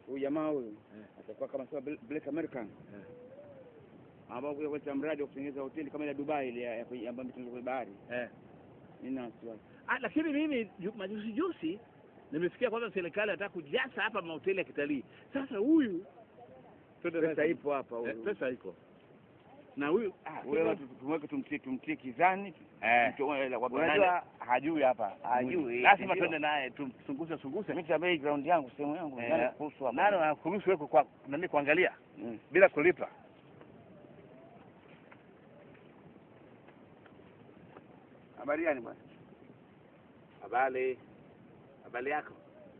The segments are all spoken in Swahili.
huyu jamaa huyu atakuwa kama sema Bla- Black American ambao kuja kuleta mradi wa kutengeneza hoteli kama ile ya Dubai ile ya- ya kwenye- ambayo imetengenezwa kwenye bahari. eh. Nina wasiwasi. Ah, lakini mimi ju- majuzi juzi nimesikia kwamba serikali inataka kujaza hapa mahoteli ya kitalii. Sasa huyu Pesa ipo hapa eh, huyu. pesa iko na huyu ah, Ule watu tumweke tumtie tumtie kizani. eh, Mtu- ila kwa- unajua hajui hapa Hajui, lazima ndio. twende naye tumsunguse sunguse. mimi tabei ground yangu sehemu yangu Eh, nani kuhusu hapo. Nani anakuruhusu wewe kwa nani kuangalia Mm. bila kulipa? Habari gani bwana? Habari, habari yako?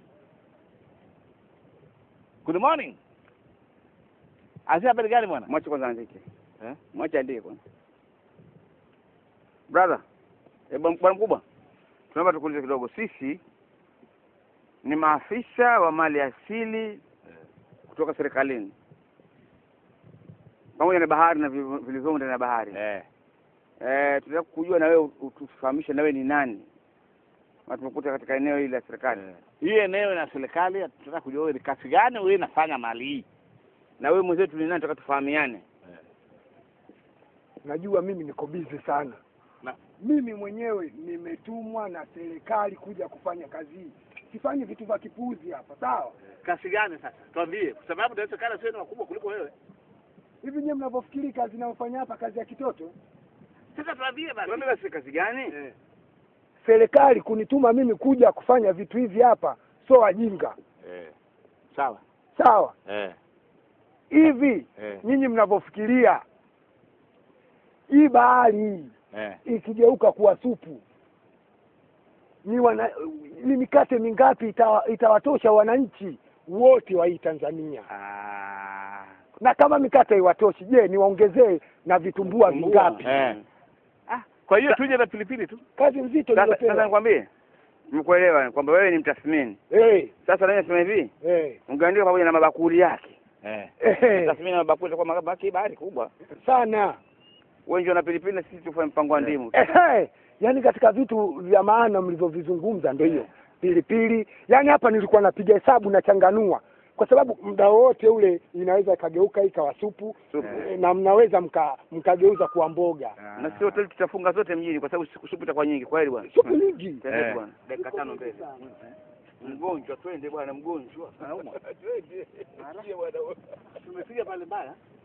Good morning. Asi habari gani bwana? Mwache kwanza andike. Eh? Mwache andike kwanza. Brother, eh, bwana bwana mkubwa. Tunaomba tukuulize kidogo. Sisi ni maafisa wa mali asili kutoka serikalini pamoja na bahari na vi- vilivyomo ndani ya bahari. Eh. Eh, tunataka kujua na wewe utufahamishe na wewe ni nani. Na tumekuta katika eneo hili la serikali. Eh. Hii eneo na serikali tunataka kujua wewe ni kazi gani wewe inafanya mali hii. Na wewe mwenzetu ni nani tunataka tufahamiane. Najua mimi niko bizi sana Na- mimi mwenyewe nimetumwa na serikali kuja kufanya kazi hii. Sifanyi vitu vya kipuuzi hapa, sawa? Kazi gani sasa? Tuambie kwa sababu inawezekana sio ni wakubwa kuliko wewe. Hivi nyewe mnavyofikiri kazi inayofanya hapa kazi ya kitoto? Sasa tuambie basi. Tuambie basi kazi gani? Eh. Serikali kunituma mimi kuja kufanya vitu hivi hapa, sio wajinga, Eh. Sawa. sawa? Eh. Hivi Eh. nyinyi mnavyofikiria hii bahari hii Eh. ikigeuka kuwa supu ni wana ni mikate mingapi itawa, itawatosha wananchi wote wa hii Tanzania? Ah. Na kama mikate iwatoshi, je, niwaongezee na vitumbua vingapi? Eh. Ah, kwa hiyo tuje na pilipili tu. Kazi nzito Sasa sasa niliyopewa. nikwambie. Nimekuelewa kwamba wewe ni mtathmini. Eh, Sasa nani nasema hivi? eh, Ungeandika pamoja na mabakuli yake. Eh. eh, Tathmini na mabakuli kwa mabaki bahari kubwa. sana Wewe ndio na pilipili na sisi tufanye mpango wa ndimu. eh, eh, yaani katika vitu vya maana mlivyovizungumza ndio hiyo pilipili. Yaani hapa nilikuwa napiga hesabu nachanganua, kwa sababu muda wote ule inaweza ikageuka ikawa supu Supu. eh, na mnaweza mka mkageuza kuwa mboga, Na sisi hoteli tutafunga zote mjini kwa sababu siku supu itakuwa nyingi. Kweli bwana. supu nyingi. Twende Eh. bwana. Dakika tano mbele. Mgonjwa twende bwana mgonjwa. Anaumwa. Tumepiga pale mbaya.